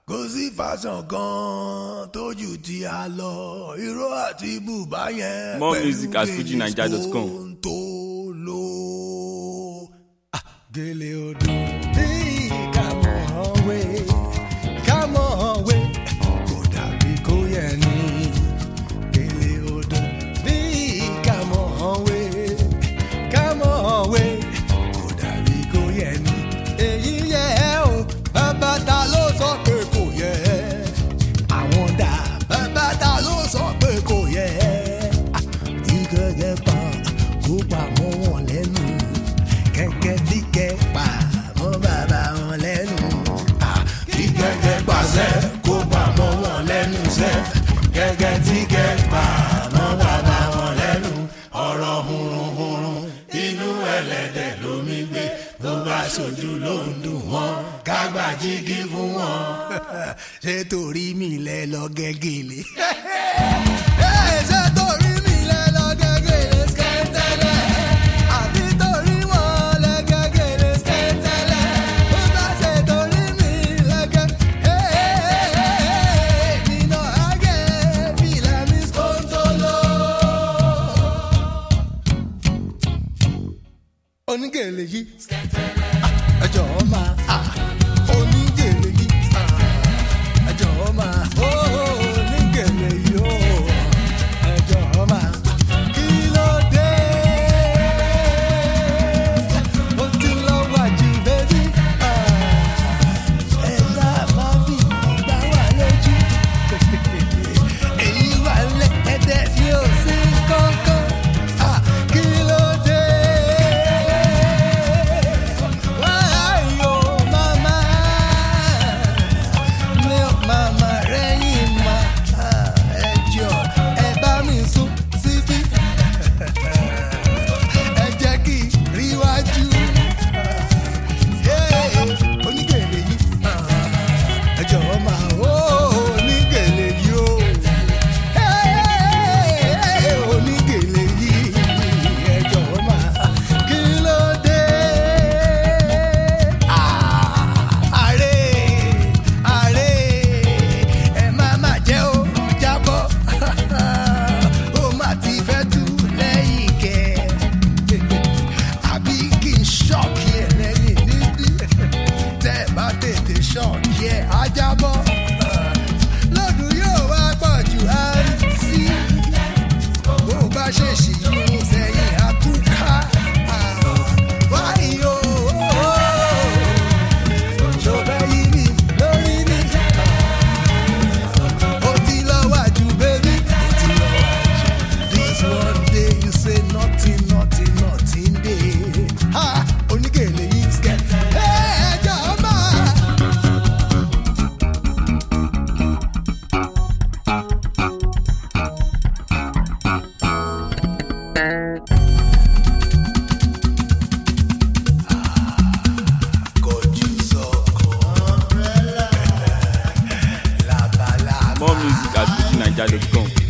kò sí fashion kan tójú tí a lọ irọ́ àti bùbá yẹn More pẹ̀lú music at gèlè fujinaija.com. tó lò. Ah, gèlè odò bí kàmọ́ wé kàmọ́ wé kò dàbí kó yẹ ní gèlè odò bí kàmọ́ wé kàmọ́ wé kò dàbí kó yẹ ní. èyí yẹ ẹ́ o bàbá ta ló sọ pé kò yẹ ẹ́ àwọn dà bàbá ta ló sọ pé kò yẹ ẹ́ tí gẹ́gẹ́ pa kó pa mọ́ wọn lẹ́nu kẹ́kẹ́ tí kẹ́ pa mọ́ bàbá wọn lẹ́nu tí gẹ́gẹ́ pàṣẹ kó pa mọ́ wọn lẹ́nu sẹ́ gẹ́gẹ́ tí kẹ́ pa mọ́ bàbá wọn lẹ́nu ọ̀rọ̀ hurunhurun inú ẹlẹ́dẹ̀ lómi gbé bó bá ṣojú ló ń dùn wọ́n kágbá jígí fún wọn. ṣé torí mi lẹ lọ gẹ́gẹ́lé. ṣé torí mi lẹ lọ gẹ́gẹ́lé skẹ́tẹ́lẹ̀ àbí torí wọn lẹ gẹ́gẹ́lé skẹ́tẹ́lẹ̀ bó bá ṣe torí mi lẹ gẹ́ nínú àgẹ́ fìlà mi skóńtóló onígèlè yìí ẹjọ máa onígèlè yìí ẹjọ máa onígèlè yìí ó ẹjọ máa kí ló dé ó ti lọ wájú bébí ẹ̀dá máa fi gbá wà lójú èyí wà lẹ́ẹ̀dẹ̀ tí ó sí kọ́kọ́ kí ló dé. Why, oh, mama? Mi ò mama rẹ́yìn ma. Ẹ jọ ẹ bá mi sún síbí. Ẹ jẹ́ kí n ríwájú. Onígèlè yìí. Ẹ jọ̀wọ́ máa ó onígèlè yìí o. Onígèlè yìí. Ẹ jọ̀wọ́ máa kí ló dé? Àrè àrè ẹ má má jẹ́ ó jábọ́. Ó má ti fẹ́ tú lẹ́yìn kẹ́. Àbí kí n ṣọ́ọ̀kì ẹ̀ lẹ́yìn níbí. Tẹ́ ẹ bá tètè ṣọ́ọ̀kì ẹ̀ á jábọ́. Lọ́dún yóò wá pọ̀ jù àǹtí. Bó bá ṣèṣì yún sẹ́yìn àtúkà. Wáyé o ṣọfẹ́ yí mi lórí ní. ó ti lọ wájú bébí. ó ti lọ wájú. this one day you say nothing nothing nothing dey. ha onígèlè yìí skẹ́. ẹ ẹjọ́ máa. kojú sọkàn. labalábá. More music at fujinaija.com.